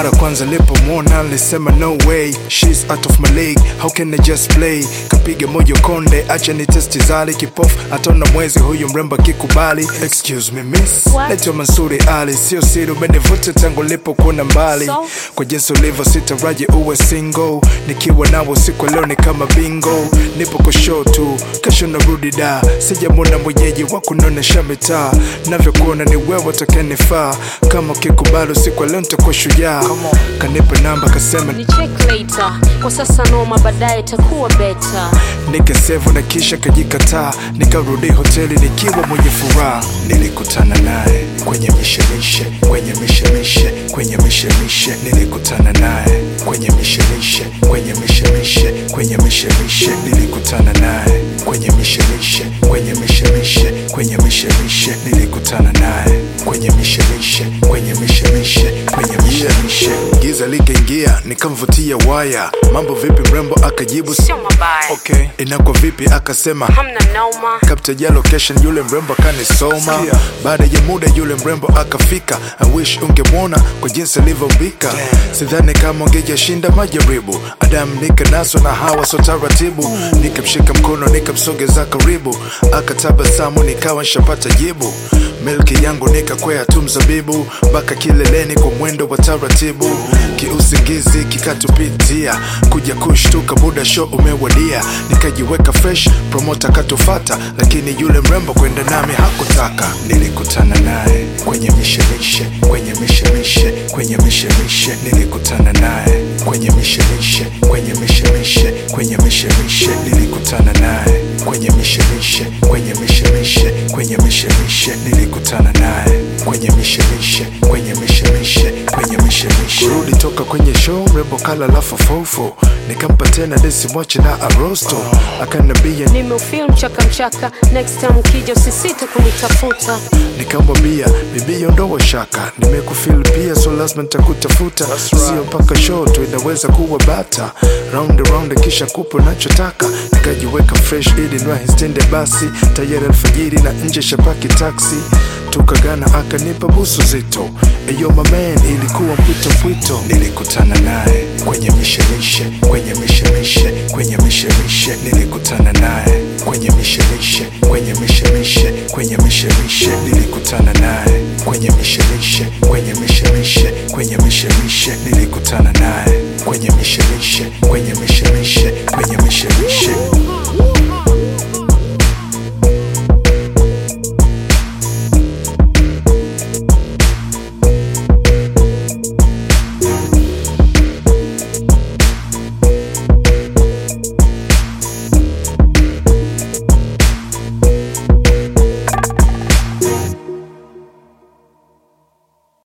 mara kwanza nilipomwona nilisema no way she's out of my league how can I just play kapiga moyo konde acha ni testi zali kipofu ataona mwezi huyu mrembo akikubali excuse me miss What? naitwa Mansuri Ali sio siri umenivuta tangu nilipokuona mbali So? kwa jinsi ulivyo sitaraji uwe single nikiwa nawe siku leo ni kama bingo nipo kushow tu kesho narudi da sijamwona mwenyeji wa kunonesha mitaa navyokuona ni wewe utakenifaa kama ukikubali siku leo nitakuwa shujaa kanipa namba kasema ni check later kwa sasa noma baadaye itakuwa beta nikasevu na kisha kajikataa nikarudi hoteli nikiwa mwenye furaha nilikutana naye kwenye mishemishe kwenye mishemishe kwenye mishemishe nilikutana naye kwenye mishemishe kwenye mishemishe kwenye mishemishe nilikutana naye kwenye mishemishe kwenye mishemishe kwenye mishemishe nilikutana naye kwenye mishemishe kwenye mishemishe kwenye mishemishe giza likaingia nikamvutia waya mambo vipi mrembo akajibu sio mabaya okay. inakuwa vipi akasema hamna noma kaptaja location yule mrembo akanisoma baada ya muda yule mrembo akafika I wish ungemwona kwa jinsi alivyombika sidhani kama ungejashinda majaribu adamu nikanaswa na hawa so taratibu nikamshika mkono nikamsogeza karibu akatabasamu nikawa nshapata jibu milki yangu nikakwea tu mzabibu mpaka kileleni kwa mwendo wa taratibu kiusingizi kikatupitia kuja kushtuka muda show umewadia nikajiweka fresh promota katufata lakini yule mrembo kwenda nami hakutaka nilikutana naye kwenye mishemishe kwenye mishemishe kwenye mishemishe nilikutana naye kwenye mishemishe kwenye mishemishe kwenye mishemishe nilikutana naye kwenye mishemishe kwenye mishemishe kwenye mishemishe nilikutana naye kwenye mishemishe kwenye mishemishe kwenye mishemishe kurudi toka kwenye show mrembo kala lafu fofo nikampa tena desimwache na arosto akanambia nimeufil mchaka mchaka next time ukija usisite kunitafuta nikamwambia bibi ondoa shaka nimekufil pia so lazima nitakutafuta sio mpaka show tu inaweza kuwa bata round round kisha kupo nachotaka nikajiweka fresh ili nwahistende basi tayari alfajiri na nje shapaki taksi tukagana akanipa busu zito eyo mamen ilikuwa mpwito mpwito nilikutana naye kwenye mishemishe kwenye mishemishe kwenye mishemishe nilikutana naye kwenye mishemishe kwenye mishemishe kwenye mishemishe nilikutana naye kwenye mishemishe kwenye mishemishe kwenye mishemishe nilikutana naye kwenye mishemishe kwenye mishemishe